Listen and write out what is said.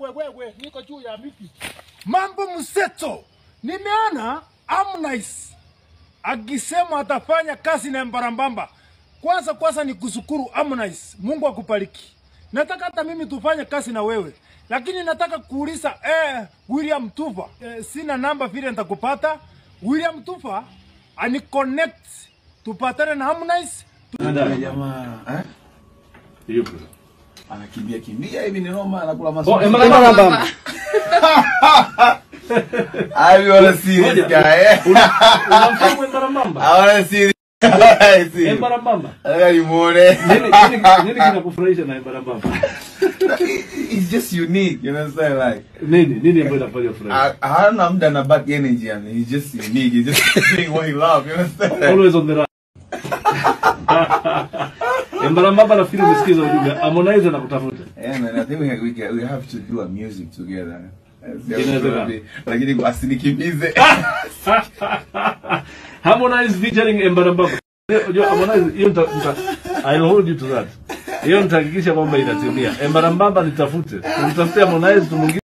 wewe wewe, niko juu ya miti. Mambo mseto. Nimeona Harmonize akisema atafanya kazi na Mbarambamba. Kwanza kwanza ni kushukuru Harmonize. Mungu akubariki. Nataka hata mimi tufanye kazi na wewe. Lakini nataka kuuliza eh, William Tufa. Eh, sina namba vile nitakupata. William Tufa ani connect tupatane na Harmonize. Yule jamaa eh? Yupo. Anakimbia kimbia hivi ni noma anakula Oh, maswali. Embarambamba. I wanna see this Ngoja. guy. eh? Unamfahamu Embarambamba? I wanna see this guy. See. Embarambamba. Nataka nimuone. Nini nini nini kinakufurahisha na Embarambamba? It's just unique, you understand like Nini nini ambayo inafanya furaha? I, hana muda na bad energy yani. He's just unique. He's just doing what he loves, you understand? Always on the run. Embarambamba nafikiri umesikiza ujumbe. Harmonize anakutafuta. Yeah, man, I think we, we, can, we have to do a music together. That's the Inawezekana. only- Lakini asinikimbize. Harmonize featuring Embarambamba. Unajua Harmonize hiyo nita, nita I'll hold you to that. Hiyo nitahakikisha kwamba inatimia. Embarambamba nitafute. Tumtafute Harmonize tumwingize